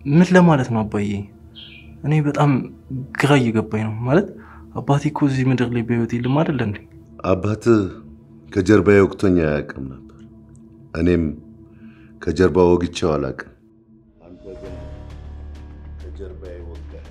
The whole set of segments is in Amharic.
ምን ለማለት ነው አባዬ? እኔ በጣም ግራ እየገባኝ ነው። ማለት አባቴ እኮ እዚህ ምድር ላይ በህይወት የለም አይደለ እንዴ? አባትህ ከጀርባዬ ወቅቶኝ አያውቅም ነበር። እኔም ከጀርባ ወግቼው አላውቅም። አንተ ግን ከጀርባዬ ወጋህ።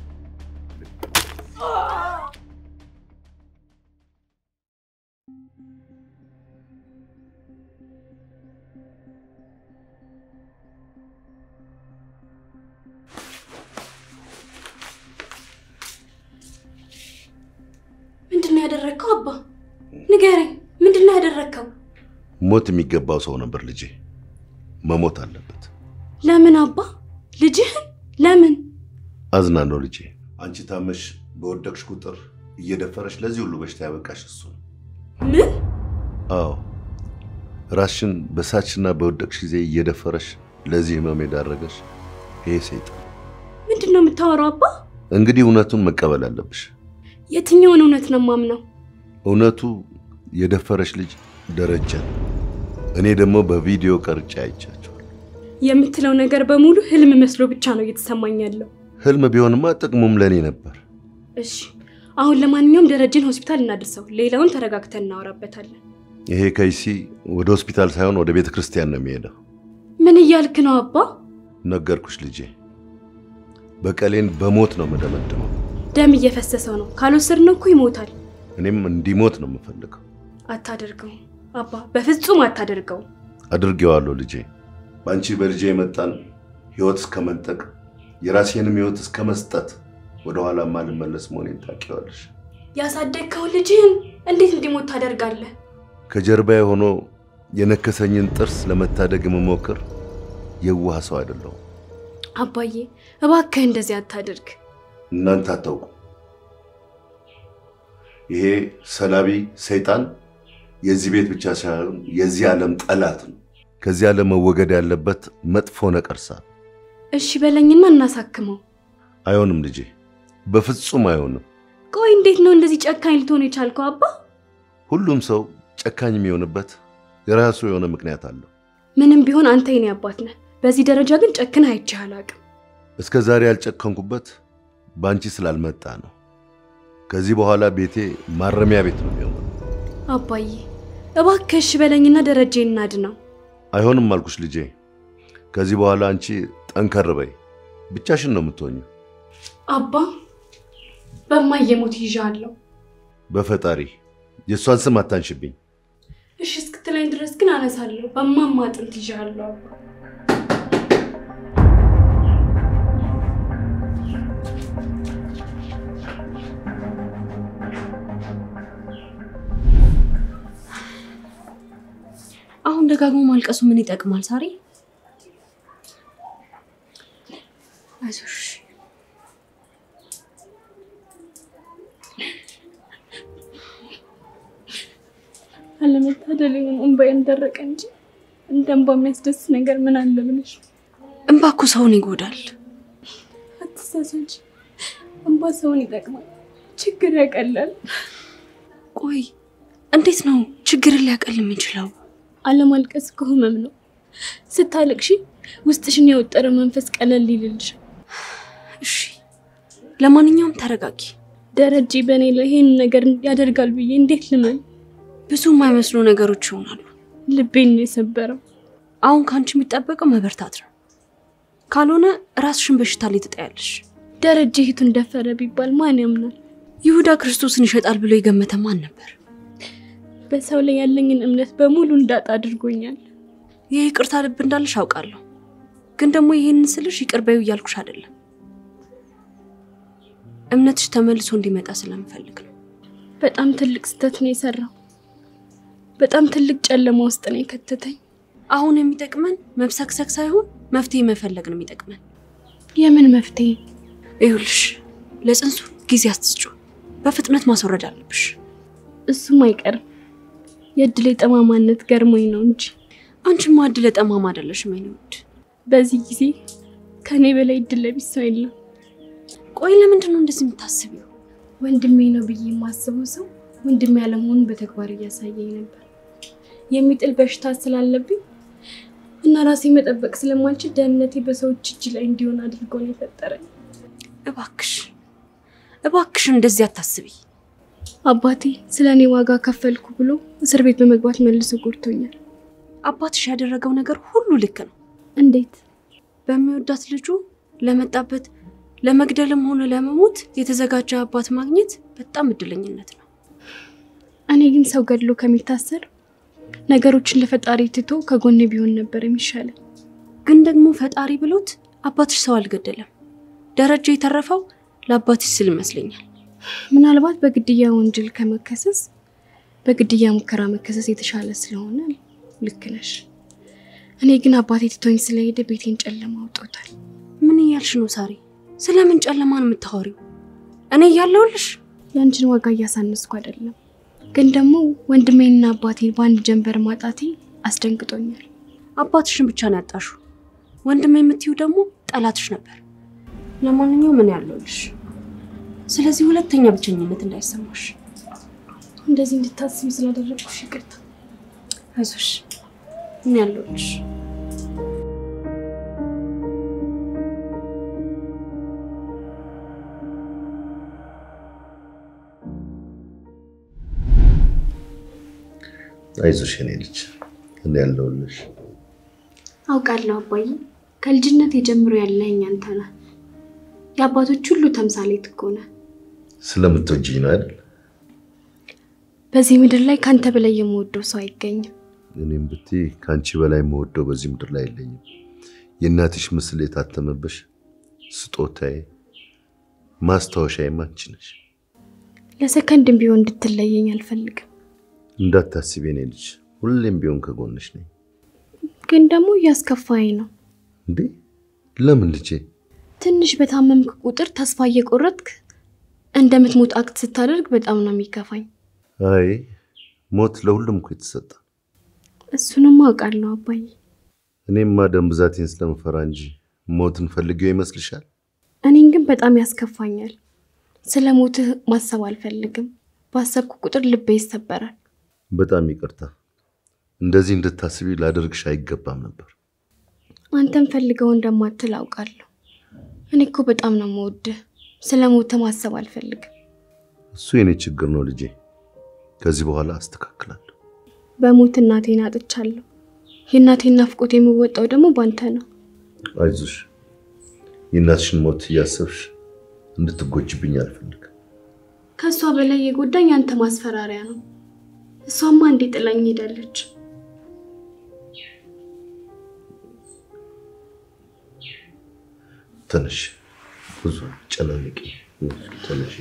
ምንድን ነው ያደረግከው? አባ ንገረኝ፣ ምንድን ነው ያደረግከው? ሞት የሚገባው ሰው ነበር ልጄ። መሞት አለበት። ለምን አባ? ልጅህን ለምን? አዝናለሁ ልጄ። አንቺ ታመሽ በወደቅሽ ቁጥር እየደፈረሽ ለዚህ ሁሉ በሽታ ያበቃሽ እሱ ነው። ምን? አዎ ራስሽን በሳችና በወደቅሽ ጊዜ እየደፈረሽ ለዚህ ህመም የዳረገሽ ይሄ ሰይጣን። ምንድን ነው የምታወራው አባ? እንግዲህ እውነቱን መቀበል አለብሽ። የትኛውን እውነት ነው ማምነው? እውነቱ የደፈረሽ ልጅ ደረጀ ነው። እኔ ደግሞ በቪዲዮ ቀርጬ አይቻቸዋል። የምትለው ነገር በሙሉ ህልም መስሎ ብቻ ነው እየተሰማኝ ያለው። ህልም ቢሆንማ ጥቅሙም ለእኔ ነበር። እሺ አሁን ለማንኛውም ደረጀን ሆስፒታል እናድርሰው፣ ሌላውን ተረጋግተን እናወራበታለን። ይሄ ከይሲ ወደ ሆስፒታል ሳይሆን ወደ ቤተ ክርስቲያን ነው የሚሄደው። ምን እያልክ ነው አባ? ነገርኩሽ ልጄ፣ በቀሌን በሞት ነው የምደመድመው። ደም እየፈሰሰው ነው፣ ካልወሰድነው እኮ ይሞታል። እኔም እንዲሞት ነው የምፈልገው። አታደርገውም አባ፣ በፍጹም አታደርገውም። አድርጌዋለሁ ልጄ። በአንቺ በልጄ የመጣን ህይወት እስከ መንጠቅ የራሴንም ህይወት እስከ መስጠት ወደኋላ ማልመለስ መሆኔን ታውቂዋለሽ። ያሳደግከውን ልጅህን እንዴት እንዲሞት ታደርጋለህ? ከጀርባዬ ሆኖ የነከሰኝን ጥርስ ለመታደግ የምሞክር የዋህ ሰው አይደለሁም። አባዬ እባክህ እንደዚህ አታደርግ። እናንተ አታውቁ። ይሄ ሰላቢ ሰይጣን የዚህ ቤት ብቻ ሳይሆን የዚህ ዓለም ጠላት ነው። ከዚህ ዓለም መወገድ ያለበት መጥፎ ነቀርሳ። እሺ በለኝና እናሳክመው። አይሆንም ልጄ፣ በፍጹም አይሆንም። ቆይ እንዴት ነው እንደዚህ ጨካኝ ልትሆን የቻልከው አባ? ሁሉም ሰው ጨካኝ የሚሆንበት የራሱ የሆነ ምክንያት አለው። ምንም ቢሆን አንተ የኔ አባት ነህ። በዚህ ደረጃ ግን ጨክን አይቼህ አላውቅም። እስከ ዛሬ ያልጨከንኩበት በአንቺ ስላልመጣ ነው። ከዚህ በኋላ ቤቴ ማረሚያ ቤት ነው የሚሆነው። አባዬ እባክህ እሺ በለኝና ደረጀ እናድነው። አይሆንም አልኩሽ ልጄ። ከዚህ በኋላ አንቺ ጠንከር በይ። ብቻሽን ነው የምትሆኙ። አባ በማየሞት ይዣለሁ። በፈጣሪ የእሷን ስም አታንሽብኝ። እሺ እስክትለኝ ድረስ ግን አነሳለሁ። በማማ አጥንት ይዣለሁ አባ። አሁን ደጋግሞ ማልቀሱ ምን ይጠቅማል? ሳሪ አይዞሽ። አለመታደል ይሁን እንባዬን ደረቀ እንጂ እንደ እንባ የሚያስደስት ነገር ምን አለ ብለሽ እንባ እኮ ሰውን ይጎዳል። አትሳሳች። እንባ ሰውን ይጠቅማል፣ ችግር ያቀላል። ቆይ እንዴት ነው ችግርን ሊያቀል የሚችለው? አለማልቀስ እኮ ህመም ነው። ስታለቅሺ ውስጥሽን የወጠረ መንፈስ ቀለል ይልልሻል። እሺ ለማንኛውም ተረጋጊ። ደረጀ በእኔ ላይ ይሄን ነገር ያደርጋል ብዬ እንዴት ልመን? ብዙ የማይመስሉ ነገሮች ይሆናሉ። ልቤን ነው የሰበረው። አሁን ከአንቺ የሚጠበቀው መበርታት ነው። ካልሆነ ራስሽን በሽታ ላይ ትጠያለሽ። ደረጀ እህቱን ደፈረ ቢባል ማን ያምናል? ይሁዳ ክርስቶስን ይሸጣል ብሎ የገመተ ማን ነበር? በሰው ላይ ያለኝን እምነት በሙሉ እንዳጣ አድርጎኛል። ይህ ይቅርታ ልብ እንዳለሽ አውቃለሁ። ግን ደግሞ ይህንን ስልሽ ይቅር በይው እያልኩሽ አይደለም። እምነትሽ ተመልሶ እንዲመጣ ስለምፈልግ ነው። በጣም ትልቅ ስህተት ነው የሰራው። በጣም ትልቅ ጨለማ ውስጥ ነው የከተተኝ። አሁን የሚጠቅመን መብሰክሰክ ሳይሆን መፍትሄ መፈለግ ነው የሚጠቅመን። የምን መፍትሄ? ይኸውልሽ ለጽንሱ ጊዜ አትስጩ። በፍጥነት ማስወረድ አለብሽ። እሱም አይቀርም። የእድሌ ጠማማነት ገርሞኝ ነው እንጂ አንቺማ እድለ ጠማማ አይደለሽም የኔ ውድ። በዚህ ጊዜ ከኔ በላይ እድል ለቢስ ሰው የለም። ቆይ ለምንድን ነው እንደዚህ የምታስቢው? ወንድሜ ነው ብዬ የማስበው ሰው ወንድሜ ያለመሆኑን በተግባር እያሳየኝ ነበር። የሚጥል በሽታ ስላለብኝ እና ራሴ መጠበቅ ስለማልችል ደህንነቴ በሰዎች እጅ ላይ እንዲሆን አድርጎ ነው የፈጠረኝ። እባክሽ እባክሽ እንደዚህ አታስቢ። አባቴ ስለ እኔ ዋጋ ከፈልኩ ብሎ እስር ቤት በመግባት መልሶ ጎድቶኛል። አባትሽ ያደረገው ነገር ሁሉ ልክ ነው። እንዴት? በሚወዳት ልጁ ለመጣበት ለመግደልም ሆነ ለመሞት የተዘጋጀ አባት ማግኘት በጣም እድለኝነት ነው። እኔ ግን ሰው ገድሎ ከሚታሰር ነገሮችን ለፈጣሪ ትቶ ከጎኔ ቢሆን ነበር የሚሻለው። ግን ደግሞ ፈጣሪ ብሎት አባትሽ ሰው አልገደለም። ደረጃ የተረፈው ለአባትሽ ስል ይመስለኛል። ምናልባት በግድያ ወንጀል ከመከሰስ በግድያ ሙከራ መከሰስ የተሻለ ስለሆነ ልክ ነሽ። እኔ ግን አባቴ ትቶኝ ስለሄደ ቤቴን ጨለማ አውጦታል። ምን እያልሽ ነው ሳሪ? ስለምን ጨለማን የምታወሪው? እኔ እያለሁልሽ ያንቺን ዋጋ እያሳነስኩ አይደለም፣ ግን ደግሞ ወንድሜንና አባቴን በአንድ ጀንበር ማጣቴ አስደንግጦኛል። አባትሽን ብቻ ነው ያጣሹ። ወንድም የምትዩ ደግሞ ጠላትሽ ነበር። ለማንኛውም ምን ያለሁልሽ። ስለዚህ ሁለተኛ ብቸኝነት እንዳይሰማሽ። እንደዚህ እንድታስቢ ስላደረግኩሽ ይቅርታ። አይዞሽ፣ ምን ያለሁልሽ። አይዞሽ የኔ ልጅ እኔ ያለሁልሽ። አውቃለሁ አባዬ፣ ከልጅነት የጀምሮ ያለኸኝ አንተ ነህ። የአባቶች ሁሉ ተምሳሌት እኮ ነህ። ስለምትወጂኝ ነው አይደል? በዚህ ምድር ላይ ከአንተ በላይ የምወደው ሰው አይገኝም። እኔም ብትይ ከአንቺ በላይ የምወደው በዚህ ምድር ላይ የለኝም። የእናትሽ ምስል የታተመብሽ ስጦታዬ፣ ማስታወሻዬም አንቺ ነሽ። ለሰከንድም ቢሆን እንድትለየኝ አልፈልግም። እንዳታስቢ የኔ ልጅ፣ ሁሌም ቢሆን ከጎንሽ ነኝ። ግን ደግሞ እያስከፋኝ ነው። እንዴ ለምን ልጄ? ትንሽ በታመምክ ቁጥር ተስፋ እየቆረጥክ እንደምትሞት አክት ስታደርግ በጣም ነው የሚከፋኝ። አይ ሞት ለሁሉም እኮ የተሰጠ። እሱንም አውቃለሁ አባዬ። እኔማ ደም ብዛቴን ስለምፈራ እንጂ ሞትን ፈልጌው ይመስልሻል? እኔን ግን በጣም ያስከፋኛል። ስለ ሞትህ ማሰብ አልፈልግም። ባሰብኩ ቁጥር ልቤ ይሰበራል። በጣም ይቅርታ። እንደዚህ እንድታስቢ ላደርግሽ አይገባም ነበር። አንተም ፈልገው እንደማትል አውቃለሁ። እኔ እኮ በጣም ነው የምወድህ። ስለ ሞትህ ማሰብ አልፈልግም። እሱ የኔ ችግር ነው ልጄ። ከዚህ በኋላ አስተካክላለሁ። በሞት እናቴን አጥቻለሁ። የእናቴን ናፍቆት የምወጣው ደግሞ ባንተ ነው። አይዞሽ። የእናትሽን ሞት እያሰብሽ እንድትጎጅብኝ አልፈልግም። ከእሷ በላይ የጎዳኝ አንተ ማስፈራሪያ ነው። እሷማ እንዴ ጥላኝ ሄዳለች። ትንሽ ብዙ ጨናንቂ ትንሽ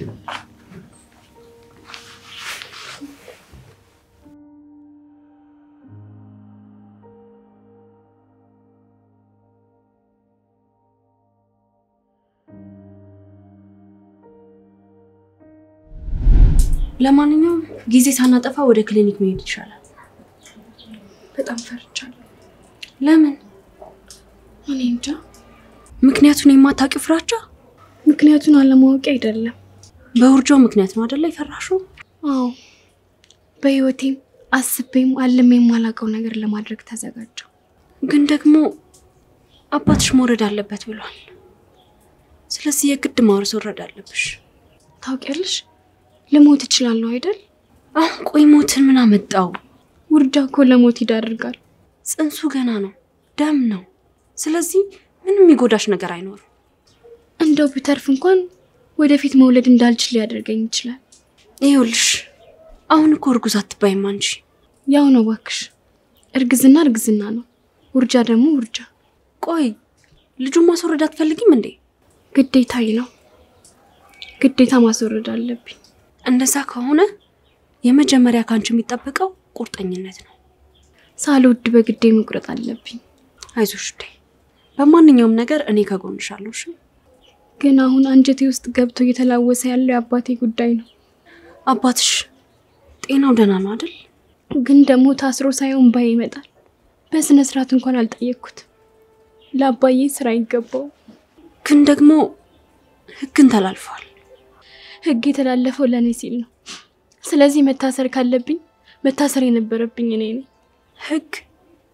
ለማንኛውም ጊዜ ሳናጠፋ ወደ ክሊኒክ መሄድ ይሻላል። በጣም ፈርቻለሁ። ለምን? እኔ እንጃ። ምክንያቱን የማታውቂው ፍራቻ? ምክንያቱን አለማወቂ አይደለም። በውርጃው ምክንያት ነው አይደለ የፈራሽው? አዎ፣ በህይወቴም አስቤም አልሜ የማላውቀው ነገር ለማድረግ ተዘጋጀው። ግን ደግሞ አባትሽ መውረድ አለበት ብሏል። ስለዚህ የግድ ማውረድ አለብሽ። ታውቂያለሽ፣ ልሞት እችላለሁ አይደል? አሁን ቆይ ሞትን ምን አመጣው? ውርጃ እኮ ለሞት ይዳርጋል። ጽንሱ ገና ነው፣ ደም ነው። ስለዚህ ምንም የሚጎዳሽ ነገር አይኖርም። እንደው ቢተርፍ እንኳን ወደፊት መውለድ እንዳልችል ሊያደርገኝ ይችላል። ይኸውልሽ አሁን እኮ እርጉዝ አትባይም አንቺ። ያው ነው እባክሽ፣ እርግዝና እርግዝና ነው፣ ውርጃ ደግሞ ውርጃ። ቆይ ልጁን ማስወረድ አትፈልጊም እንዴ? ግዴታዬ ነው፣ ግዴታ ማስወረድ አለብኝ። እንደዛ ከሆነ የመጀመሪያ ከአንቺ የሚጠበቀው ቁርጠኝነት ነው። ሳልወድ በግዴ መቁረጥ አለብኝ። አይዞሽ ዴ በማንኛውም ነገር እኔ ከጎንሻለሁ። እሺ? ግን አሁን አንጀቴ ውስጥ ገብቶ እየተላወሰ ያለው የአባቴ ጉዳይ ነው። አባትሽ ጤናው ደህና ነው አይደል? ግን ደግሞ ታስሮ ሳይሆን ባይ ይመጣል። በስነ ስርዓት እንኳን አልጠየቅኩት። ለአባዬ ስራ ይገባው። ግን ደግሞ ህግን ተላልፈዋል። ህግ የተላለፈው ለእኔ ሲል ነው። ስለዚህ መታሰር ካለብኝ መታሰር የነበረብኝ እኔ ነኝ። ህግ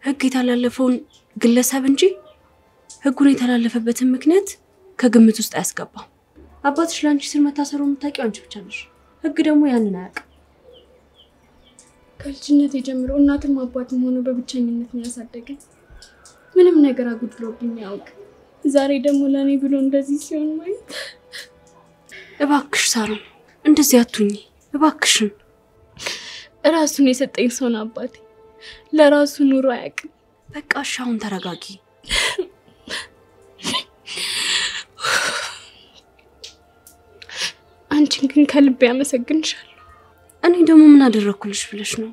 ህግ የተላለፈውን ግለሰብ እንጂ ህጉን የተላለፈበትን ምክንያት ከግምት ውስጥ አያስገባም። አባትሽ ለአንቺ ስር መታሰሩ የምታውቂው አንቺ ብቻ ነሽ። ህግ ደግሞ ያንን አያውቅም። ከልጅነት የጀምሮ እናትም አባትም ሆኖ በብቸኝነት ነው ያሳደገኝ። ምንም ነገር አጉድሎብኝ ያውቅ። ዛሬ ደግሞ ለእኔ ብሎ እንደዚህ ሲሆን ማየት እባክሽ ሳሮን እንደዚህ አቱኝ እባክሽን። ራሱን የሰጠኝ ሰው ነው አባቴ። ለራሱ ኑሮ አያውቅም። በቃ እሺ አሁን ተረጋጊ። አንቺን ግን ከልቤ ያመሰግንሻለሁ። እኔ ደግሞ ምን አደረግኩልሽ ብለሽ ነው?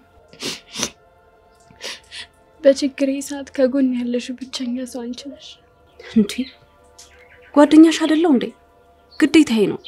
በችግሬ ሰዓት ከጎን ያለሽው ብቸኛ ሰው አንቺ ነሽ። እንዴ ጓደኛሽ አይደለው እንዴ? ግዴታዬ ነው።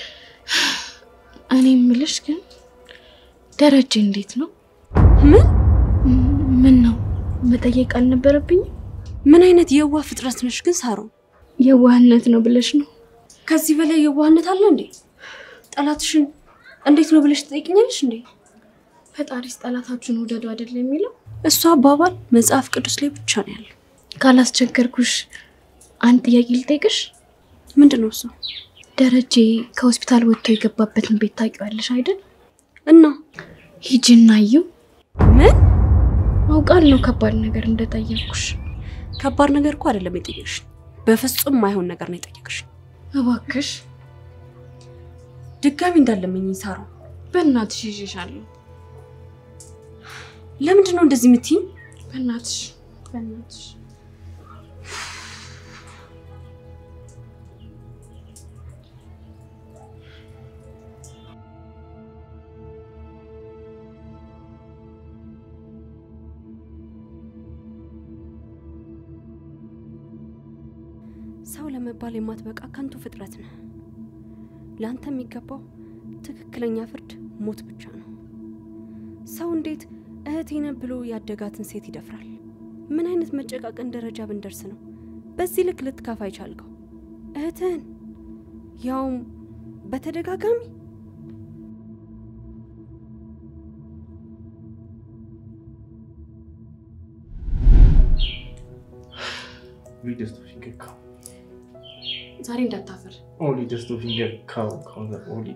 እኔ የምልሽ ግን ደረጀ እንዴት ነው? ምን ምን ነው መጠየቅ አልነበረብኝም? ምን አይነት የዋህ ፍጥረት ነሽ ግን ሳሮን? የዋህነት ነው ብለሽ ነው? ከዚህ በላይ የዋህነት አለ እንዴ? ጠላትሽን እንዴት ነው ብለሽ ትጠይቅኛለሽ እንዴ? ፈጣሪስ ጠላታችሁን ውደዱ አይደል የሚለው? እሱ አባባል መጽሐፍ ቅዱስ ላይ ብቻ ነው ያለው። ካላስቸገርኩሽ አንድ ጥያቄ ልጠይቅሽ። ምንድን ነው እሱ? ደረጀ ከሆስፒታል ወጥቶ የገባበትን ቤት ታውቂዋለሽ አይደል? እና ሂጂና እዩ። ምን አውቃለሁ ከባድ ነገር እንደጠየቅኩሽ። ከባድ ነገር እኮ አይደለም የጠየቅሽ፣ በፍጹም ማይሆን ነገር ነው የጠየቅሽ። እባክሽ ድጋሚ እንዳለመኝ ሳሮን፣ በእናትሽ ይዤሻለሁ። ለምንድን ነው እንደዚህ የምትይኝ? በእናትሽ በእናትሽ ሰው ለመባል የማትበቃ ከንቱ ፍጥረት ነህ። ለአንተ የሚገባው ትክክለኛ ፍርድ ሞት ብቻ ነው። ሰው እንዴት እህቴ ነህ ብሎ ያደጋትን ሴት ይደፍራል? ምን አይነት መጨቃቀን ደረጃ ብንደርስ ነው በዚህ ልክ ልትካፋ አይቻልከው? እህትህን ያውም በተደጋጋሚ Wie das du hingekau. ዛሬ እንዳታፈር። Oli das du hingekau. Oli.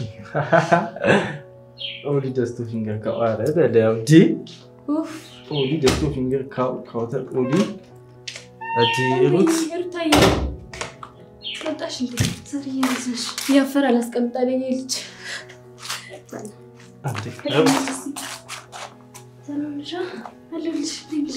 Oli das du hingekau. አረ በለው እንጂ ኦሊ das du hingekau. ካውተ ኦሊ እጂ ሩት ሩታዬ ወጣሽ እንዴ? ዛሬ ያዘሽ ያፈር አላስቀምጣለኝ ልጅ አንዴ ሰላምሻ አለልሽ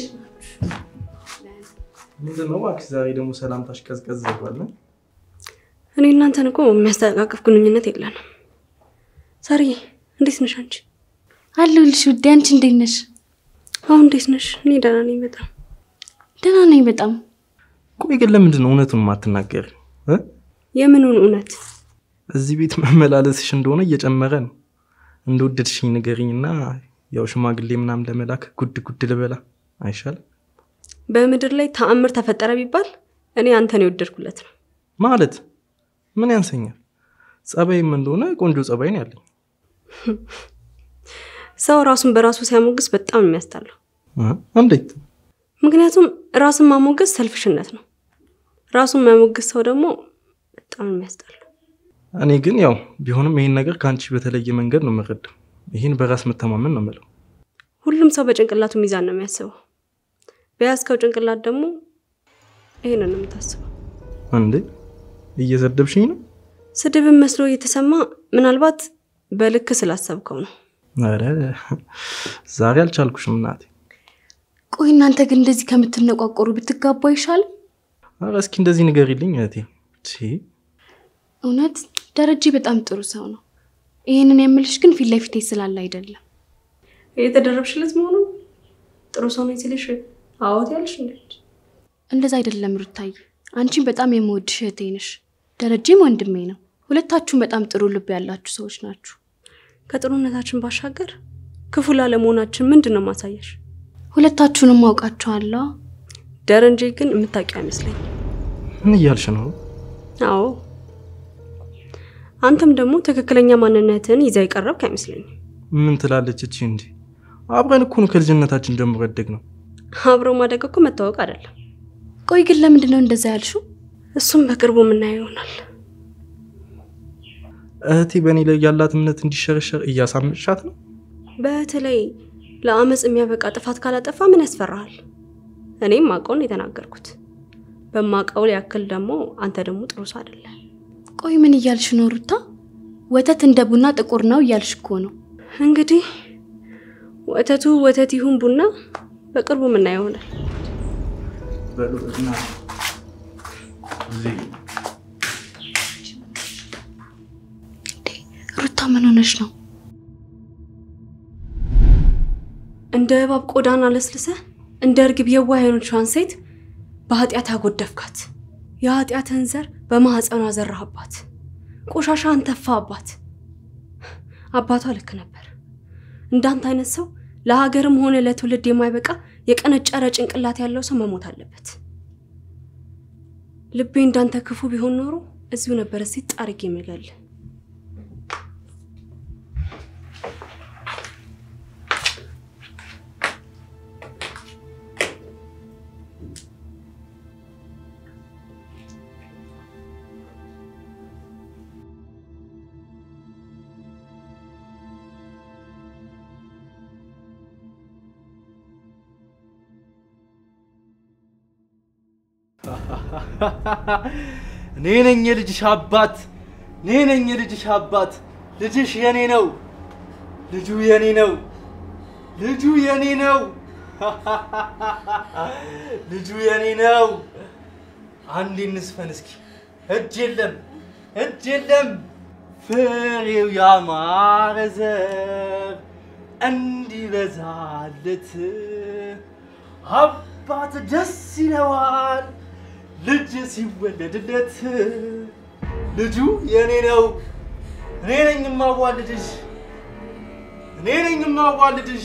ምንድን ነው እባክሽ ዛሬ ደግሞ ሰላምታሽ ቀዝቀዝ ብሏል። እኔ እናንተን እኮ የሚያስተቃቅፍ ግንኙነት የለንም። ሳሪ እንዴት ነሽ አንቺ? አለሁልሽ ውዴ። አንቺ እንዴት ነሽ? አሁን እንዴት ነሽ? እኔ ደህና ነኝ በጣም ደህና ነኝ በጣም። ቆይ ግን ለምንድን ነው እውነቱን የማትናገር? የምኑን እውነት? እዚህ ቤት መመላለስሽ እንደሆነ እየጨመረ ነው። እንደወደድሽኝ ንገሪኝና ያው ሽማግሌ ምናምን ለመላክ ጉድ ጉድ ልበላ አይሻልም? በምድር ላይ ተአምር ተፈጠረ ቢባል እኔ አንተን የወደድኩለት ነው። ማለት ምን ያንሰኛል? ጸባይም እንደሆነ ቆንጆ ጸባይ ነው ያለኝ። ሰው ራሱን በራሱ ሲያሞግስ በጣም የሚያስጠላው። እ? እንዴት? ምክንያቱም ራስን ማሞገስ ሰልፍሽነት ነው። ራሱን የሚያሞግስ ሰው ደግሞ በጣም የሚያስጠላው። እኔ ግን ያው ቢሆንም ይህን ነገር ከአንቺ በተለየ መንገድ ነው የምረዳው። ይህን በራስ መተማመን ነው የምለው። ሁሉም ሰው በጭንቅላቱ ሚዛን ነው የሚያስበው። በያዝከው ጭንቅላት ደግሞ ይህንን ነው የምታስበው። እንዴ እየሰደብሽኝ ነው? ስድብን መስሎ እየተሰማ ምናልባት በልክ ስላሰብከው ነው። ኧረ ዛሬ አልቻልኩሽም እናቴ። ቆይ እናንተ ግን እንደዚህ ከምትነቋቆሩ ብትጋቡ አይሻልም? ኧረ እስኪ እንደዚህ ንገሪልኝ እህቴ። ቺ እውነት ደረጀ በጣም ጥሩ ሰው ነው። ይህንን የምልሽ ግን ፊት ለፊቴ ስላለ አይደለም። የተደረብሽለት መሆኑ ጥሩ ሰው ነኝ ሲልሽ አዎት ያልሽ እንዴ? እንደዛ አይደለም ሩታዬ። አንቺን በጣም የምወድሽ እህቴ ነሽ። ደረጀም ወንድሜ ነው። ሁለታችሁም በጣም ጥሩ ልብ ያላችሁ ሰዎች ናችሁ። ከጥሩነታችን ባሻገር ክፉ ላለመሆናችን ምንድን ነው ማሳያሽ? ሁለታችሁንም አውቃችኋለሁ። ደረንጄ ግን የምታውቂው አይመስለኝም። ምን እያልሽ ነው? አዎ አንተም ደግሞ ትክክለኛ ማንነትን ይዛ የቀረብክ አይመስለኝም። ምን ትላለች እቺ? እንጂ አብረን እኮ ነው ከልጅነታችን ጀምሮ ያደግ ነው። አብሮ ማደግ እኮ መታወቅ አይደለም። ቆይ ግን ለምንድን ነው እንደዛ ያልሽው? እሱም በቅርቡ የምናየው ይሆናል። እህቴ በእኔ ላይ ያላት እምነት እንዲሸረሸር እያሳመሻት ነው። በተለይ ለአመፅ የሚያበቃ ጥፋት ካላጠፋ ምን ያስፈራሃል? እኔም ማውቀውን የተናገርኩት በማውቀው ያክል ደግሞ አንተ ደግሞ ጥሩ ሰው አይደለ። ቆይ ምን እያልሽ ነው ሩታ? ወተት እንደ ቡና ጥቁር ነው እያልሽ እኮ ነው። እንግዲህ ወተቱ ወተት ይሁን ቡና በቅርቡ የምናየው ይሆናል። ሩታ ምን ሆነሽ ነው? እንደ እባብ ቆዳን አለስልሰ እንደ እርግብ የዋህ የሆነችዋን ሴት በኃጢአት አጎደፍካት። የኃጢአትህን ዘር በማኅፀኗ ዘራህባት። ቆሻሻን ተፋባት። አባቷ ልክ ነበር። እንዳንተ አይነት ሰው ለሀገርም ሆነ ለትውልድ የማይበቃ የቀነጨረ ጭንቅላት ያለው ሰው መሞት አለበት። ልቤ እንዳንተ ክፉ ቢሆን ኖሮ እዚሁ ነበረ ሴት ጣርጌ የምገል እኔ ነኝ የልጅሽ አባት፣ እኔ ነኝ የልጅሽ አባት። ልጅሽ የኔ ነው፣ ልጁ የኔ ነው፣ ልጁ የኔ ነው፣ ልጁ የኔ ነው። አንዴ እንስፈን እስኪ። እጅ የለም እጅ የለም ፍሬው ያማረ ዘር እንዲበዛለት አባት ደስ ይለዋል ልጅ ሲወለድለት። ልጁ የኔ ነው፣ እኔ ነኝ የማዋልድሽ፣ እኔ ነኝ የማዋልድሽ።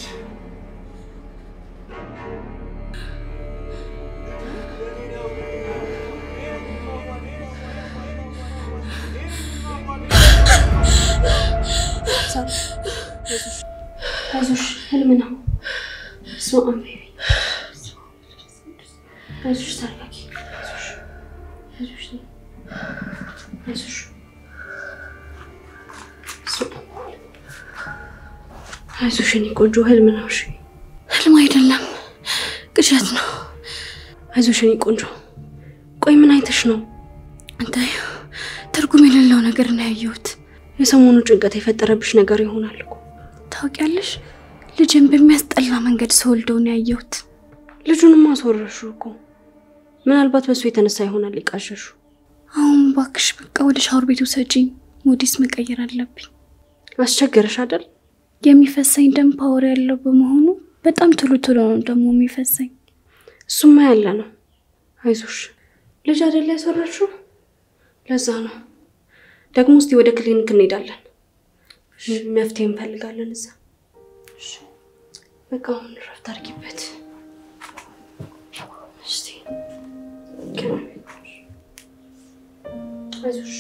አይዞሽ፣ ህልም ነው። በስመ አብ ቤቢ። አይዞሽ፣ ተረጋጊ። አይዞሽ፣ አይዞሽ። አይዞሽ የኔ ቆንጆ፣ ህልም ነው። እሺ፣ ህልም አይደለም ቅዠት ነው። አይዞሽ የኔ ቆንጆ። ቆይ ምን አይተሽ ነው? አንተ ትርጉም የሌለው ነገር ነው ያየሁት። የሰሞኑ ጭንቀት የፈጠረብሽ ነገር ይሆናል እኮ። ታውቂያለሽ፣ ልጅን በሚያስጠላ መንገድ ስወልደው ነው ያየሁት። ልጁንም አስወረሹ እኮ። ምናልባት በሱ የተነሳ ይሆናል ሊቃሸሹ። አሁን ባክሽ በቃ ወደ ሻወር ቤቱ ሰጪኝ። ሞዲስ መቀየር አለብኝ። አስቸገረሽ አይደል? የሚፈሰኝ ደም ፓወር ያለው በመሆኑ በጣም ቶሎ ቶሎ ነው ደግሞ የሚፈሰኝ። እሱማ ያለ ነው። አይዞሽ ልጅ አይደለ ያስወረሽው? ለዛ ነው ደግሞ። እስቲ ወደ ክሊኒክ እንሄዳለን፣ መፍትሄ እንፈልጋለን እዛ። በቃ አሁን እረፍት አድርጊበት እስቲ። አይዞሽ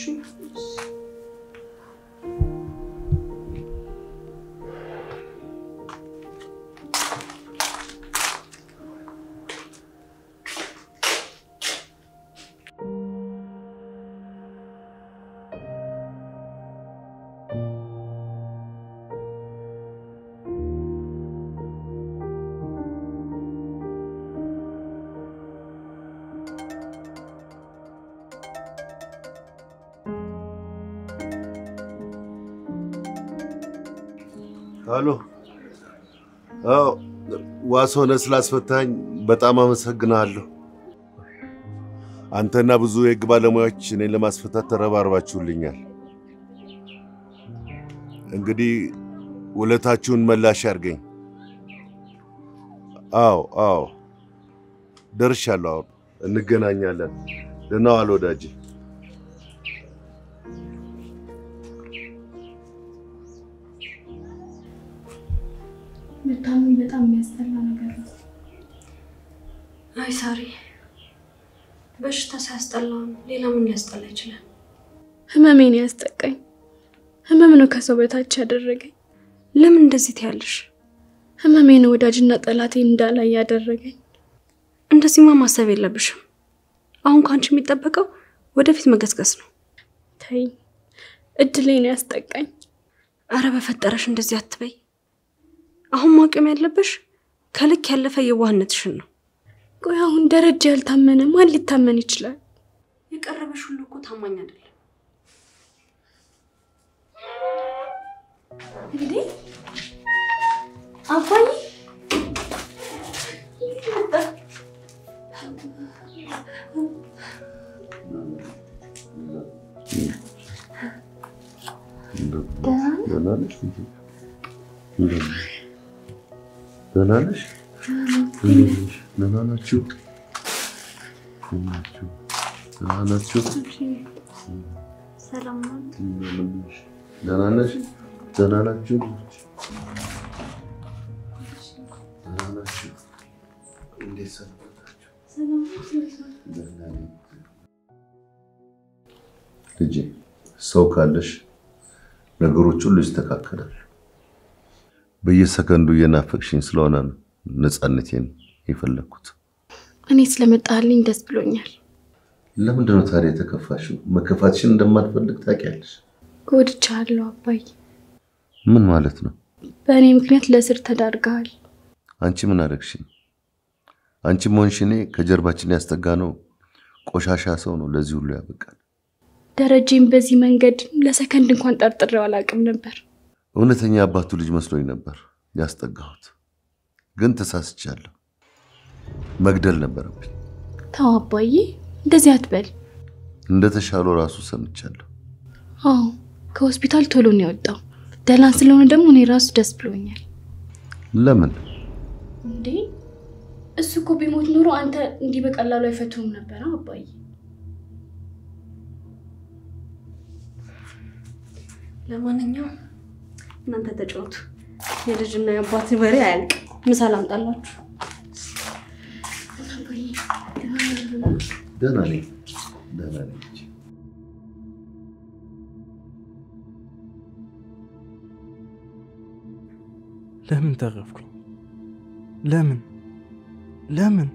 አሎ፣ አዎ፣ ዋስ ሆነ ስላስፈታኝ በጣም አመሰግናለሁ። አንተና ብዙ የህግ ባለሙያዎች እኔን ለማስፈታት ተረባርባችሁልኛል። እንግዲህ ውለታችሁን መላሽ ያርገኝ። አዎ አዎ፣ ደርሻለሁ። አሁን እንገናኛለን። ደህና ዋል ወዳጄ። መታመም በጣም የሚያስጠላ ነገር ነው። አይ ሳሪ፣ በሽታ ሲያስጠላ ሌላ ምን ሊያስጠላ ይችላል? ህመሜን ያስጠቃኝ ህመም ነው ከሰው በታች ያደረገኝ። ለምን እንደዚህ ትያለሽ? ህመሜን ወዳጅና ጠላቴን እንዳላይ ያደረገኝ። እንደዚህማ ማሰብ የለብሽም። አሁን ከአንቺ የሚጠበቀው ወደፊት መገስገስ ነው። ተይ፣ እድሌ ነው ያስጠቃኝ። አረ በፈጠረሽ እንደዚህ አትበይ። አሁን ማቆም ያለብሽ ከልክ ያለፈ የዋህነትሽን ነው። ቆይ አሁን ደረጃ ያልታመነ ማን ሊታመን ይችላል? የቀረበሽ ሁሉ እኮ ታማኝ አይደለም። እንዴ አባዬ ደህና ነሽ? ደህና ነሽ? ደህና ናችሁ? ደህና ናችሁ? ሰላም ነው። ደህና ነሽ? ደህና ናችሁ? ደህና ናችሁ? እንዴት ሰነበታችሁ? ደህና ነኝ። ልጄ ሰው ካለሽ ነገሮች ሁሉ ይስተካከላል። በየሰከንዱ እየናፈቅሽኝ ስለሆነ ነው ነፃነቴን የፈለግኩት። እኔ ስለመጣልኝ ደስ ብሎኛል። ለምንድን ነው ታዲያ የተከፋሽው? መከፋትሽን እንደማትፈልግ ታውቂያለሽ። እወድቻለሁ አባዬ። ምን ማለት ነው? በእኔ ምክንያት ለእስር ተዳርገሃል። አንቺ ምን አደረግሽኝ? አንቺም ሆንሽ እኔ ከጀርባችን ያስጠጋ ነው ቆሻሻ ሰው ነው ለዚህ ሁሉ ያበቃል። ደረጀም በዚህ መንገድ ለሰከንድ እንኳን ጠርጥሬው አላውቅም ነበር። እውነተኛ አባቱ ልጅ መስሎኝ ነበር ያስጠጋሁት፣ ግን ተሳስቻለሁ። መግደል ነበረብኝ። ተው አባዬ፣ እንደዚህ አትበል። እንደተሻለው ራሱ ሰምቻለሁ። አዎ ከሆስፒታል ቶሎ ነው የወጣው። ደህና ስለሆነ ደግሞ እኔ ራሱ ደስ ብሎኛል። ለምን እንዴ እሱ እኮ ቢሞት ኖሮ አንተ እንዲህ በቀላሉ አይፈቱም ነበር አባዬ። ለማንኛውም እናንተ ተጫወቱ። የልጅና የአባት ወሬ አያልቅም። ምሳ ላምጣላችሁ። ደህና ነኝ፣ ደህና ነኝ። ልጄ። ለምን ተረፍኩኝ? ለምን ለምን?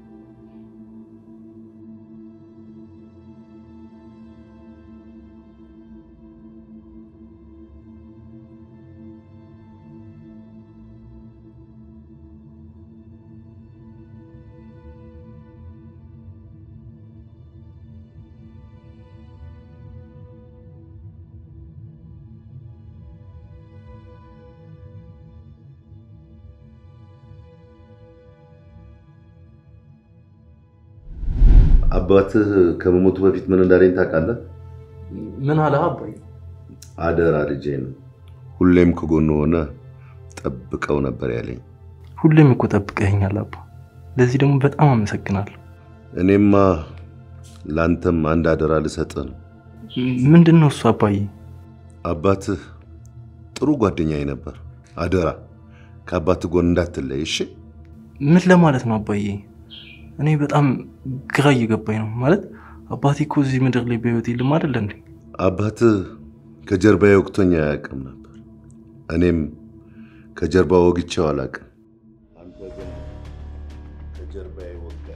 አባትህ ከመሞቱ በፊት ምን እንዳለኝ ታውቃለህ? ምን አለ አባዬ? አደራ ልጄን ሁሌም ከጎኑ ሆነ ጠብቀው ነበር ያለኝ። ሁሌም እኮ ጠብቀኸኛል አባ። ለዚህ ደግሞ በጣም አመሰግናለሁ። እኔማ ለአንተም አንድ አደራ ልሰጥህ ነው። ምንድን ነው እሱ አባዬ? አባትህ ጥሩ ጓደኛዬ ነበር። አደራ ከአባትህ ጎን እንዳትለይ እሺ? ምን ለማለት ነው አባዬ? እኔ በጣም ግራ እየገባኝ ነው። ማለት አባቴ እኮ እዚህ ምድር ላይ በህይወት የለም አይደለ እንዴ? አባትህ ከጀርባዬ ወቅቶኝ አያውቅም ነበር። እኔም ከጀርባ ወግቼው አላውቅም። አንተ ግን ከጀርባዬ ወጋህ።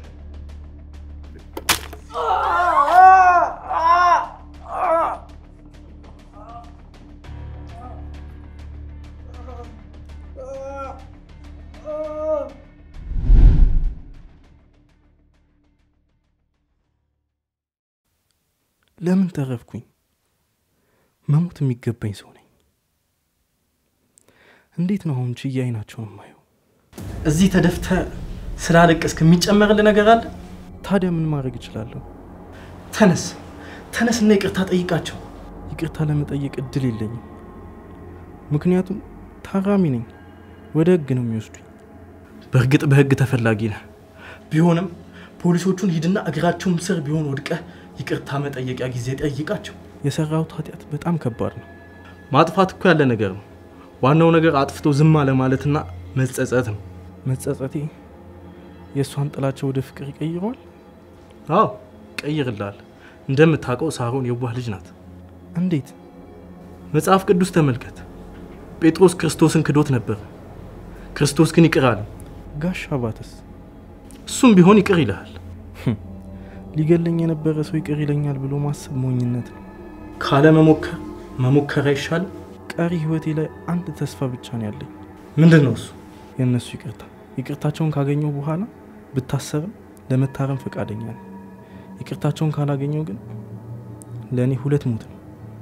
ለምን ተረፍኩኝ? መሞት የሚገባኝ ሰው ነኝ። እንዴት ነው አሁን ችዬ አይናቸውን የማየው? እዚህ ተደፍተ ስላለቀስክ የሚጨመርልህ ነገር አለ? ታዲያ ምን ማድረግ እችላለሁ? ተነስ ተነስና ይቅርታ ጠይቃቸው። ይቅርታ ለመጠየቅ እድል የለኝም። ምክንያቱም ታራሚ ነኝ። ወደ ህግ ነው የሚወስዱኝ። በእርግጥ በህግ ተፈላጊ ነህ። ቢሆንም ፖሊሶቹን ሂድና እግራቸውም ስር ቢሆን ወድቀህ ይቅርታ መጠየቂያ ጊዜ ጠይቃቸው። የሰራሁት ኃጢአት በጣም ከባድ ነው። ማጥፋት እኮ ያለ ነገር ነው። ዋናው ነገር አጥፍቶ ዝም አለ ማለትና መጸጸት ነው። መጸጸቴ የእሷን ጥላቻ ወደ ፍቅር ይቀይረዋል። አዎ ቀይርላል። እንደምታውቀው ሳሮን የዋህ ልጅ ናት። እንዴት? መጽሐፍ ቅዱስ ተመልከት። ጴጥሮስ ክርስቶስን ክዶት ነበር፣ ክርስቶስ ግን ይቅር አለ። ጋሽ አባተስ እሱም ቢሆን ይቅር ይልሃል። ሊገለኝ የነበረ ሰው ይቅር ይለኛል ብሎ ማሰብ ሞኝነት ነው። ካለ መሞከር መሞከር አይሻልም? ቀሪ ህይወቴ ላይ አንድ ተስፋ ብቻ ነው ያለኝ። ምንድን ነው እሱ? የእነሱ ይቅርታ። ይቅርታቸውን ካገኘው በኋላ ብታሰርም ለመታረም ፈቃደኛ ነው። ይቅርታቸውን ካላገኘው ግን ለእኔ ሁለት ሞት ነው።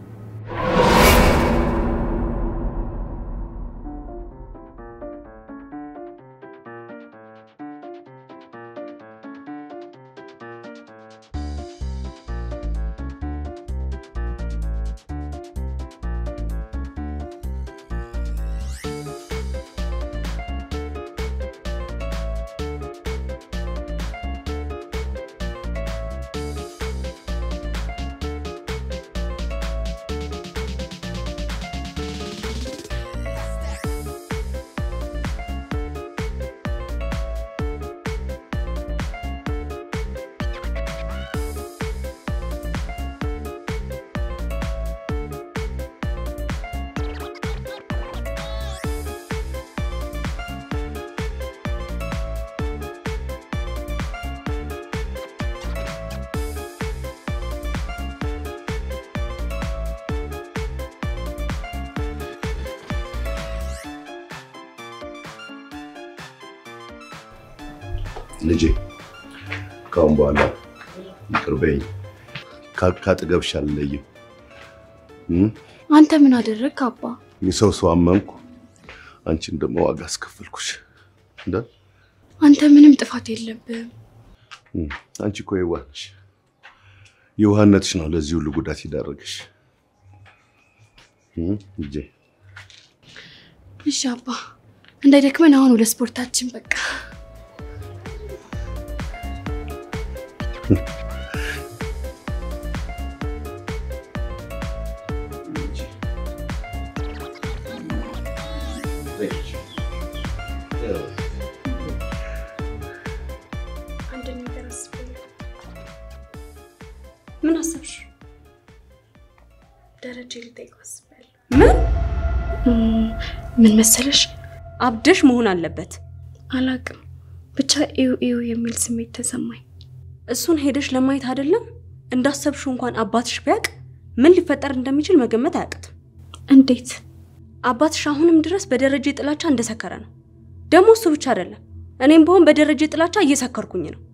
ልጄ ካሁን በኋላ ይቅር በይኝ። ካጠገብሽ አልለይም። አንተ ምን አደረግክ አባ? የሰው ሰው አመንኩ፣ አንቺን ደግሞ ዋጋ አስከፈልኩሽ። እንደ አንተ ምንም ጥፋት የለብህም። አንቺ እኮ የዋህ ነሽ። የዋህነትሽ ነው ለዚህ ሁሉ ጉዳት ይዳረግሽ። ልጄ እሺ አባ፣ እንዳይደክመን አሁን ወደ ስፖርታችን በቃ አንድ ነገር አስቤያለሁ። ምን አሰብሽ? ደረጀ ልጠይቀው አስቤያለሁ። ምን እም፣ ምን መሰለሽ፣ አብደሽ መሆን አለበት። አላቅም ብቻ ኢዩ ኢዩ የሚል ስሜት ተሰማኝ። እሱን ሄደሽ ለማየት አይደለም እንዳሰብሽው እንኳን አባትሽ ቢያውቅ ምን ሊፈጠር እንደሚችል መገመት አያቅትም። እንዴት? አባትሽ አሁንም ድረስ በደረጀ ጥላቻ እንደሰከረ ነው። ደግሞ እሱ ብቻ አይደለም፣ እኔም በሆን በደረጀ ጥላቻ እየሰከርኩኝ ነው።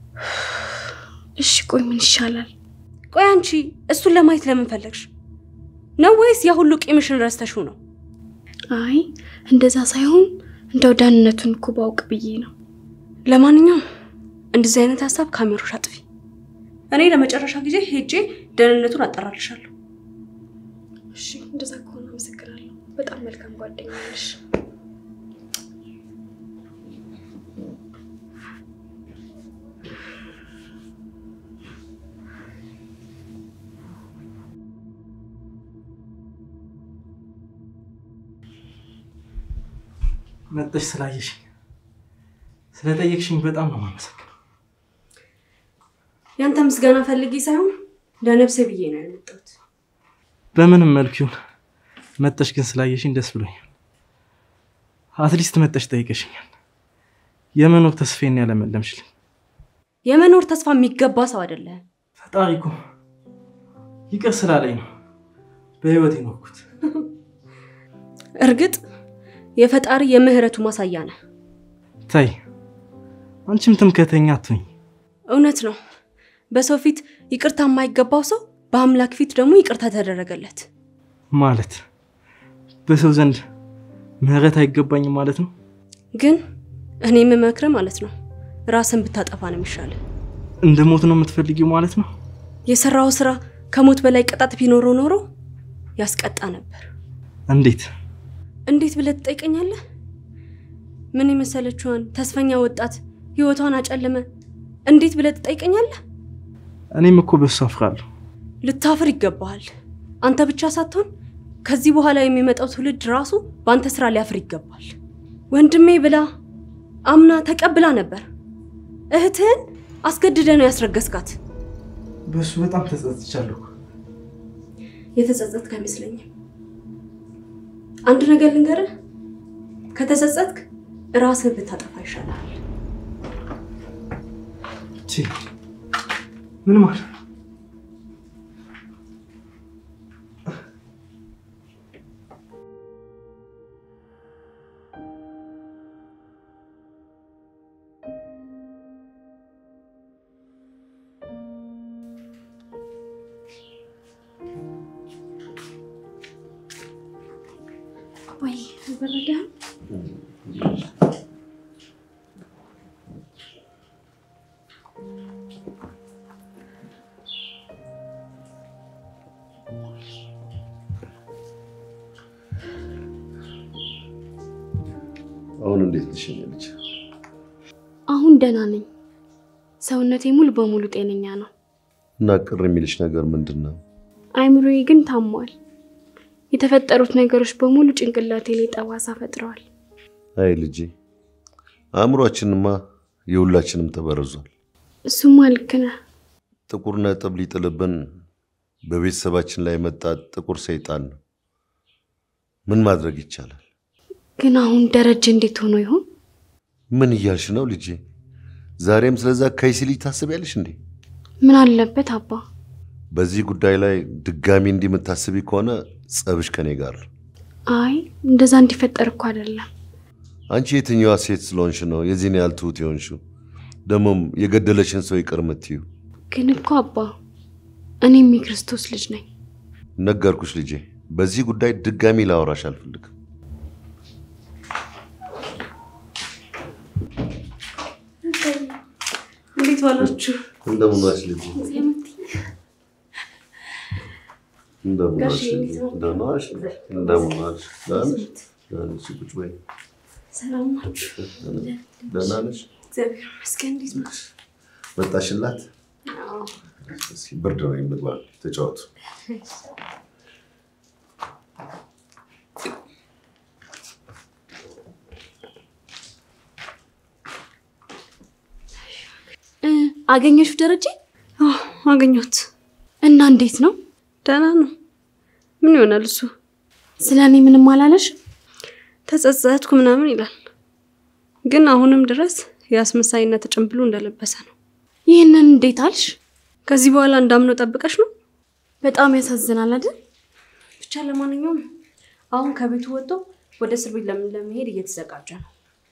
እሺ ቆይ ምን ይሻላል? ቆይ አንቺ እሱን ለማየት ለምን ፈለግሽ ነው? ወይስ ያ ሁሉ ቂምሽን ረስተሽው ነው? አይ እንደዛ ሳይሆን እንደው ደህንነቱን እኮ ባውቅ ብዬ ነው። ለማንኛውም እንደዚህ አይነት ሀሳብ ካሜሮሽ አጥፊ። እኔ ለመጨረሻ ጊዜ ሄጄ ደህንነቱን አጠራልሻለሁ። እሺ እንደዛ ከሆነ አመሰግናለሁ። በጣም መልካም ጓደኛ ነሽ። መጠሽ ስላየሽኝ ስለጠየቅሽኝ በጣም ነው የማመሰግነው። ያንተ ምስጋና ፈልጌ ሳይሆን ለነፍሴ ብዬ ነው የመጣሁት። በምንም መልክ ይሁን መጠሽ ግን ስላየሽኝ ደስ ብሎኛል። አትሊስት መጠሽ ጠይቀሽኛል። የመኖር ተስፋዬን ያለመለምሽልኝ። የመኖር ተስፋ የሚገባ ሰው አይደለም። ፈጣሪ እኮ ይቅር ስላለኝ ነው በህይወት የኖርኩት። እርግጥ የፈጣሪ የምህረቱ ማሳያ ነህ። ታይ አንቺም ትምክህተኛ አትሁኝ። እውነት ነው። በሰው ፊት ይቅርታ የማይገባው ሰው በአምላክ ፊት ደግሞ ይቅርታ ተደረገለት። ማለት በሰው ዘንድ ምህረት አይገባኝም ማለት ነው። ግን እኔ የምመክርህ ማለት ነው ራስን ብታጠፋ ነው የሚሻለው። እንደ ሞት ነው የምትፈልጊው ማለት ነው። የሰራው ስራ ከሞት በላይ ቅጣት ቢኖረው ኖሮ ያስቀጣ ነበር። እንዴት? እንዴት ብለህ ትጠይቀኛለህ? ምን የመሰለችዋን ተስፈኛ ወጣት ህይወቷን አጨለመ እንዴት ብለህ ትጠይቀኛለህ? እኔም እኮ በሱ አፍራለሁ። ልታፍር ይገባሃል። አንተ ብቻ ሳትሆን ከዚህ በኋላ የሚመጣው ትውልድ ራሱ በአንተ ስራ ሊያፍር ይገባል። ወንድሜ ብላ አምና ተቀብላ ነበር። እህትህን አስገድደ ነው ያስረገዝካት። በሱ በጣም ተጸጽቻለሁ። የተጸጸትክ አይመስለኝም። አንድ ነገር ልንገርህ፣ ከተጸጸትክ ራስህ ብታጠፋ ይሻላል። ቺ ምን ማለት ነው? ወይ አልበረደህም? አሁን እንዴት ነሽ የኔ ልጅ? አሁን ደህና ነኝ። ሰውነቴ ሙሉ በሙሉ ጤነኛ ነው። እና ቅር የሚልሽ ነገር ምንድን ነው? አይምሮዬ ግን ታሟል። የተፈጠሩት ነገሮች በሙሉ ጭንቅላቴ ላይ ጠባሳ ፈጥረዋል። አይ ልጄ፣ አእምሯችንማ የሁላችንም ተበርዟል። እሱማ ልክ ነህ። ጥቁር ነጥብ ሊጥልብን በቤተሰባችን ላይ መጣ ጥቁር ሰይጣን ነው። ምን ማድረግ ይቻላል? ግን አሁን ደረጀ እንዴት ሆኖ ይሆን? ምን እያልሽ ነው ልጄ? ዛሬም ስለዛ ከይሲ ልጅ ታስቢያለሽ እንዴ? ምን አለበት አባ? በዚህ ጉዳይ ላይ ድጋሚ እንዲህ የምታስቢ ከሆነ ጸብሽ ከኔ ጋር ነው። አይ እንደዛ እንዲፈጠር እኮ አይደለም። አንቺ የትኛዋ ሴት ስለሆንሽ ነው የዚህን ያህል ትሁት የሆንሽው? ደግሞም የገደለሽን ሰው ይቅር የምትዩ? ግን እኮ አባ እኔም የክርስቶስ ልጅ ነኝ። ነገርኩሽ ልጄ፣ በዚህ ጉዳይ ድጋሚ ላወራሽ አልፈልግም። እንዴት ዋላችሁ? እንደምን ዋልሽ ልጄ? እንደምን ዋልሽ ልጄ? ደህና ዋልሽ? እንደምን ዋልሽ? ደህና ነሽ? ደህና ነሽ? ቁጭ በይ። ሰላም ናችሁ? ደህና ነሽ? እግዚአብሔር ይመስገን። እንዴት ነው? መጣሽላት? እስኪ ብርድ ነው የምግባ ተጫወቱ። እ አገኘሽው ደረጀ? አዎ አገኘሁት። እና እንዴት ነው? ደህና ነው። ምን ይሆናል እሱ? ስለ እኔ ምንም አላለሽ? ተጸጸትኩ ምናምን ይላል፣ ግን አሁንም ድረስ የአስመሳይነት ጭንብሉ እንደለበሰ ነው። ይህንን እንዴት አልሽ? ከዚህ በኋላ እንዳምነው ጠብቀሽ ነው? በጣም ያሳዝናል አይደል? ብቻ ለማንኛውም አሁን ከቤቱ ወጥቶ ወደ እስር ቤት ለምን ለመሄድ እየተዘጋጀ ነው።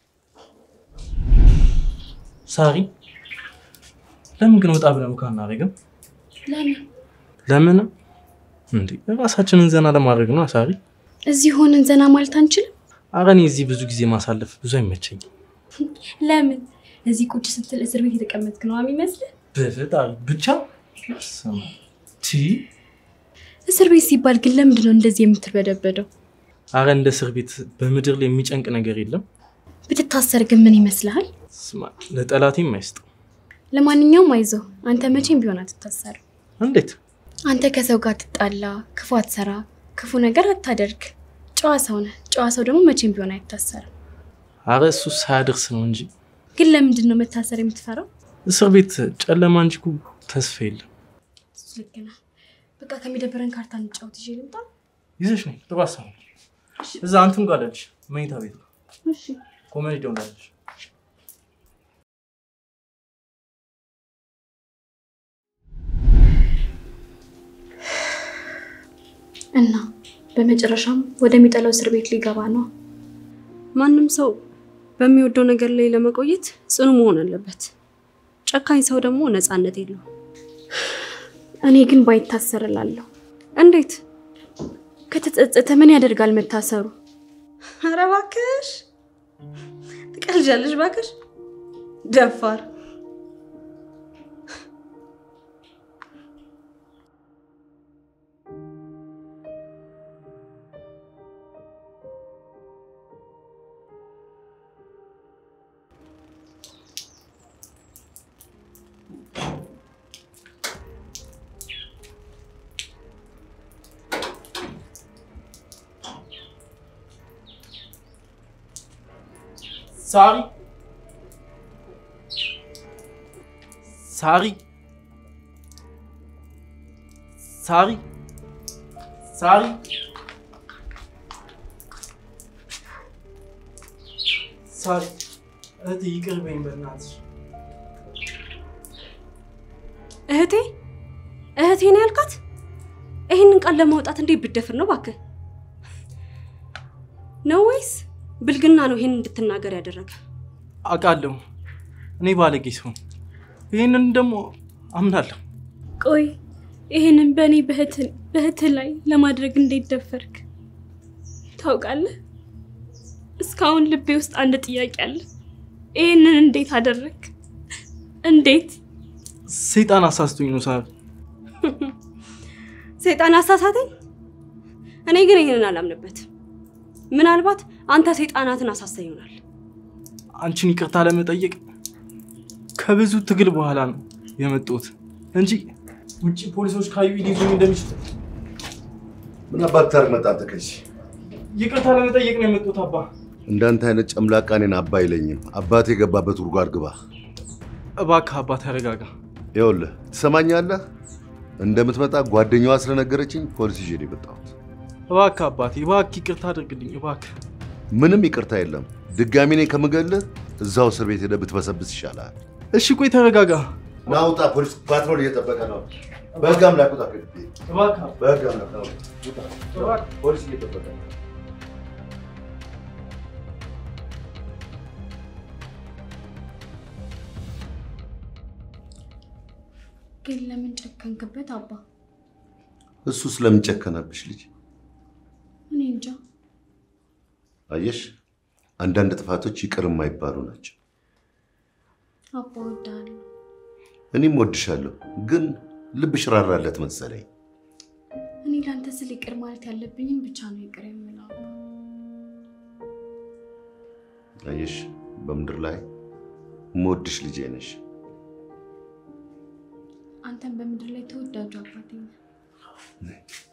ሳሪ ለምን ግን ወጣ ብለን እንኳን አናደርግም? ለምን ለምን እንዴ? ራሳችንን ዘና ለማድረግ ነው ሳሪ። እዚህ ሆነን ዘና ማለት አንችልም? ኧረ እኔ እዚህ ብዙ ጊዜ ማሳለፍ ብዙ አይመቸኝም። ለምን እዚህ ቁጭ ስትል እስር ቤት የተቀመጥክ ነው የሚመስልህ? በፈጣሪ ብቻ ስማ፣ ቲ እስር ቤት ሲባል ግን ለምንድን ነው እንደዚህ የምትበደበደው? አረ እንደ እስር ቤት በምድር ላይ የሚጨንቅ ነገር የለም። ብትታሰር ግን ምን ይመስልሃል? ስማ ለጠላቴም አይስጠው። ለማንኛውም አይዞህ፣ አንተ መቼም ቢሆን አትታሰርም። እንዴት አንተ ከሰው ጋር ትጣላ፣ ክፉ አትሰራ፣ ክፉ ነገር አታደርግ። ጨዋ ሰው ነህ። ጨዋ ሰው ደግሞ መቼም ቢሆን አይታሰርም። አረ እሱ ሳያደርስ ነው እንጂ ግን ለምንድን ነው መታሰር የምትፈራው? እስር ቤት ጨለማ እንጂ እኮ ተስፋ የለም። እሱ ልክ ነህ። በቃ ከሚደብረን ካርታ እንጫወት። ይዤ ልምጣ? ይዘሽ ነው ጥሩ ሀሳብ ነው። እዛ አንቱም ጋር አለልሽ መኝታ ቤት ነው እሺ። ኮሜዲ ዶን አለልሽ እና በመጨረሻም ወደሚጠላው እስር ቤት ሊገባ ነው። ማንም ሰው በሚወደው ነገር ላይ ለመቆየት ጽኑ መሆን አለበት። ጨካኝ ሰው ደግሞ ነፃነት የለውም። እኔ ግን ባይታሰር እላለሁ። እንዴት? ከተጸጸተ ምን ያደርጋል መታሰሩ? ኧረ እባክሽ ትቀልጃለሽ፣ እባክሽ ደፋር። ሳሪ ሳሪ ሳሪ ሳሪ ሳሪ እህት ይቅር በይኝ በእናትሽ እህቴ እህቴ ነው ያልካት? ይህንን ቃል ለማውጣት እንዴት ብደፍር ነው እባክህ? ነው ወይስ ብልግና ነው ይህን እንድትናገር ያደረገ? አውቃለሁ እኔ ባለጌ ሰው ነኝ። ይህንን ደግሞ አምናለሁ። ቆይ ይህንን በእኔ በእህት ላይ ለማድረግ እንዴት ደፈርክ? ታውቃለህ፣ እስካሁን ልቤ ውስጥ አንድ ጥያቄ አለ። ይህንን እንዴት አደረግ? እንዴት? ሰይጣን አሳስቶኝ ነው ሳር። ሰይጣን አሳሳተኝ? እኔ ግን ይህንን አላምንበት። ምናልባት አንተ ሰይጣናትን አሳሳኝ ይሆናል። አንቺን ይቅርታ ለመጠየቅ ከብዙ ትግል በኋላ ነው የመጡት እንጂ ውጭ ፖሊሶች ካዩ ሊይዙኝ እንደሚችል ምን አባት ታርግ መጣ አንተ ከዚህ ይቅርታ ለመጠየቅ ነው የመጡት። አባ እንዳንተ አይነት ጨምላቃ እኔን አባ አይለኝም። አባቴ የገባበት ጉድጓድ ግባ። እባክህ አባ ተረጋጋ። ይኸውልህ ትሰማኛለህ? እንደምትመጣ ጓደኛዋ ስለነገረችኝ ፖሊስ ይዤ ነው የመጣሁት። እባክህ አባቴ እባክህ ይቅርታ አድርግልኝ እባክህ። ምንም ይቅርታ የለም። ድጋሚ እኔ ከምገልህ እዛው እስር ቤት ሄደህ ብትበሰብስ ይሻላል። እሺ ቆይ ተረጋጋ። ናውጣ፣ ፖሊስ ፓትሮል እየጠበቀ ነው። በህግ አምላክ ውጣ። ከግቢ እባክህ በህግ አምላክ ነው። ውጣ። ፖሊስ እየጠበቀ ነው። ግን ለምን ጨከንክበት አባ? እሱ ስለምን ጨከነብሽ ልጅ? እኔ እንጃ። አየሽ፣ አንዳንድ ጥፋቶች ይቅር የማይባሉ ናቸው። አባ እወድሃለሁ። እኔም ወድሻለሁ፣ ግን ልብሽ ራራለት መሰለኝ። እኔ ለአንተ ስል ይቅር ማለት ያለብኝን ብቻ ነው ይቅር የምለው አባ። አየሽ፣ በምድር ላይ የምወድሽ ልጄ ነሽ። አንተን በምድር ላይ ተወዳጁ አባቴ ነህ።